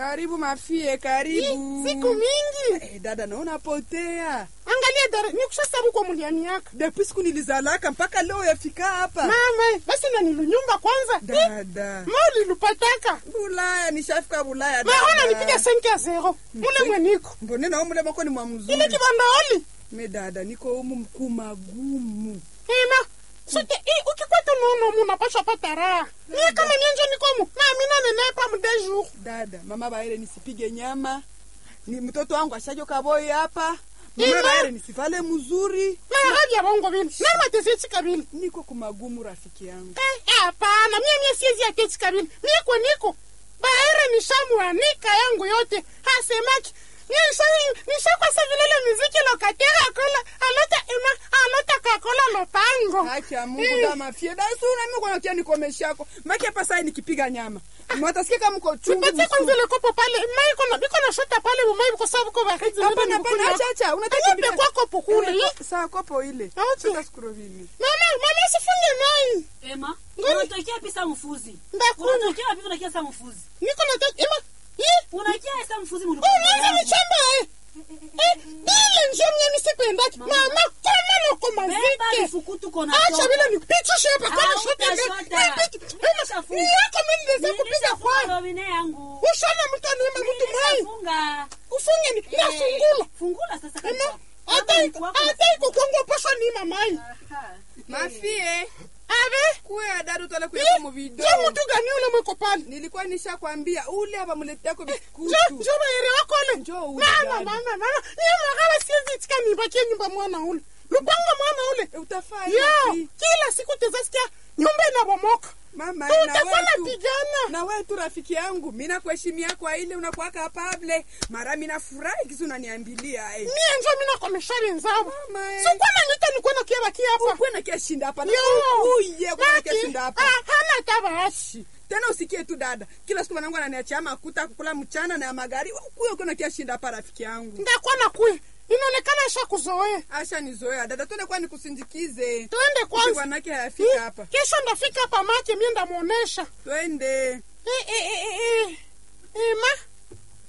Karibu mafie, karibu. Siku mingi. Eh, dada naona potea. Angalia dara, nikushasabu kwa muliani yako. Depuis siku nilizalaka mpaka leo yafika hapa. Mama, basi na nilunyumba kwanza. Dada. Ma ulilupataka. Bulaya nishafika Bulaya. Maona nipiga senki ya zero. Mule mweniko. Mbone na mule mako ni mwa Ile mzuri. kibanda oli. Me dada niko humu mkuu magumu. Ina. Sote i ukikwata nono mu napasha pata raha. Mie kama mienje niko mu. Na mina nenepa mu deux jours. Dada, mama baere nisipige nyama. Ni mtoto wangu ashajoka boy hapa. Ina. Mama baere nisivale mzuri. Na hadi ya bongo vile. Na matesi kabili. Niko kumagumu rafiki yangu. Eh, hapana, mie mie siezi ya keti kabili. Niko niko. Baere nishamuanika yangu yote. Hasemaki. Nisha nisha kwa savilele muziki lokatera kola alota ima alota kakola lopango. Haki ya Mungu Eh. dama fie. Dada sio na mimi kwa kia nikomeshako. Maki hapa sasa nikipiga nyama. Mwatasikia kama mko chungu. Nipatie kwanza mzuri. ile kopo pale. Mai kona biko na shota pale mumai kwa sababu kwa bakati. Hapana hapana acha acha. Unataka Nipe kwa kopo kule. Eh, Sawa kopo ile. Okay. Sasa skrovini. Mama, mama sifunge mai. Ema, Ngoni. unatokea pisa mfuzi. Ndakunywa. Unatokea wapi unakia sa mfuzi? Niko na tatu. Ima. Hii. Unakia sa mfuzi Oh, mulikuwa. mwanza michamba eh. Eh, ile njoo mwenye nisipendaki. Mama, kama noko Beba mazike. vifukutu kona Acha bila nipitishe hapa Ah, kama shota utashota. ngani. Nishafunga. Ni yako mimi niweza kupiga kwa. robine yangu. Ushana mtu anaema mtu mai. Nilishafunga. Ufunge ni Eh, nafungula. Fungula sasa Ima. kabisa. Hata Kama iko ni kwako, hata iko kwangu pasha ni mamai. Aha. Mafie. Ave. Kuya dada utale kuya mu video. Je mtu gani ule mweko pale? Nilikuwa nishakwambia ule hapa mleteko Jo, biskutu. jo bayere wako ule. Njoo ule Mama, dada. mama, mama. Ni mwakala siwezi tika nibakie nyumba mwana ule. Lupango mwana ule. Eh, Utafaa Yo, hivi. kila siku tezasikia nyumba inabomoka. Mama na Tutakuwa wewe tu. napigana. Na wewe tu rafiki yangu, mimi nakuheshimia kwa ile unakuwa kapable. Mara mimi nafurahi kisu unaniambilia eh. Mie njo mina komesha wenzangu. Mama, eh. Sikuwa na nita nikuwa na kia baki hapa. Ukwe na kia shinda hapa. na Yo. Uye kwa na kia Baki. shinda hapa. Ah, hana tabashi. Tena usikie tu dada. Kila siku wanangu ananiachia makuta kukula mchana na ya magari. Kuyo kuna kia shinda hapa rafiki yangu. Ndakuwa na kuya. Inaonekana isha kuzoea. Asha nizoea dada, twende kwa nikusindikize. Tuende Kwanza kwanza. wanake hayafika hapa. Kesho ndafika hapa make mie ndamuonesha. Twende. Eh, eh, eh, eh, eh. Eh, ma,